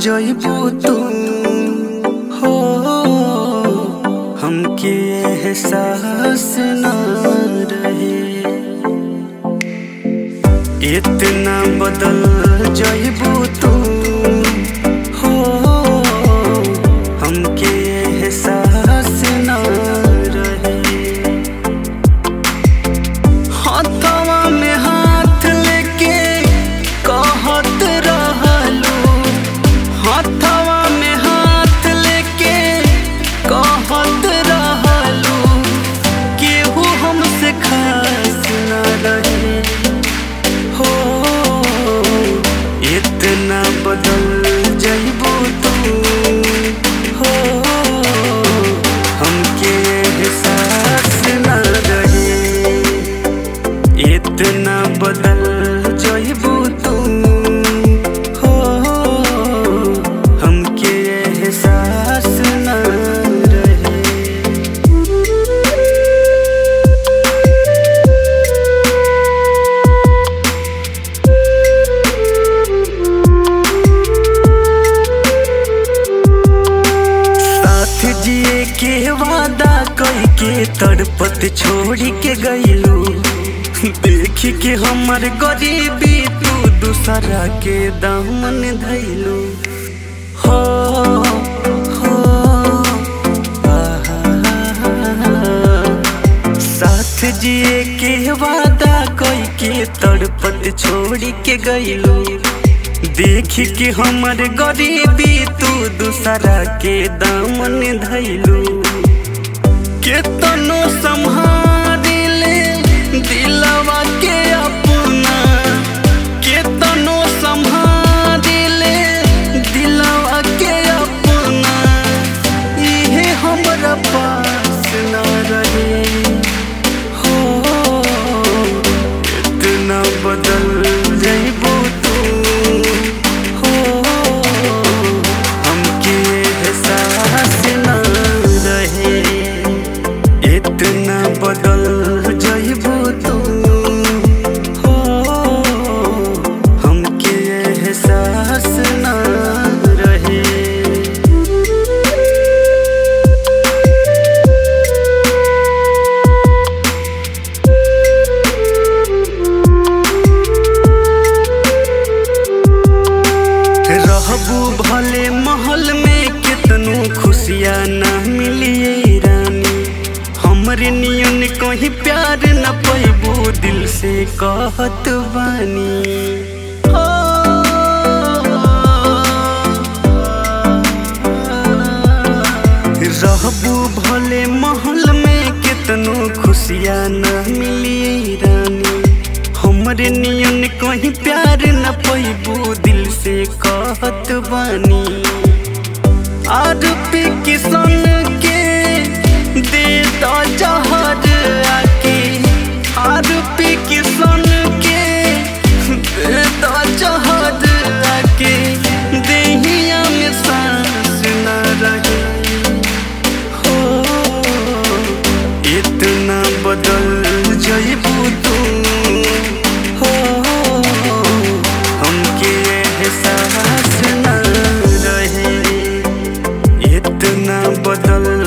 जइबू तू हो हमके एहसास न रहे इतना बदल जइबू तू हो हमके एहसास न रहे हाथवा में हाथ लेके कहत रहलू हाथवा में हाथ लेके कहत रहलू केहू हमसे खास न रहे हो इतना बदल जइबू तू हो हमके एहसास न रहे इतना बदल जइबू तू हो हमके एहसास न रहे साथ जिए के वादा कई के तड़पत छोड़ी के गईलू देख के हमर गरीबी तू दूसरा के दामन धैलू हो हो आहा। साथ जिए के वादा कई के तड़पत छोड़ी के गईलू देख के हमर गरीबी तू दूसरा के दामन धैलू केतनो संभाले दिलवा के अपना केतनो संभाले दिलवा के अपना इहे हमरा पास न रहे हो इतना बदल जइबू तू हो हमके एहसास न रहे इतना बदल जइबू तू हो हमके एहसास न रहे रहबू भले महल में कितनो खुशियाँ ना मिलिए रानी हमरे नियन कहीं प्यार न पैबू दिल से कहत बानी हो। रहबू भले महल में कितनो खुशियाँ न मिलिए रानी हमरे नियन कहीं प्यार न पैबू दिल से कहत बानी आर पे किसन के दे दो जहर आके आर पे किसन के दे दो जहर आके देहिया में सांस न रहे हो इतना बदल जइबू तू हो हमके एहसास न रहे इतना बदल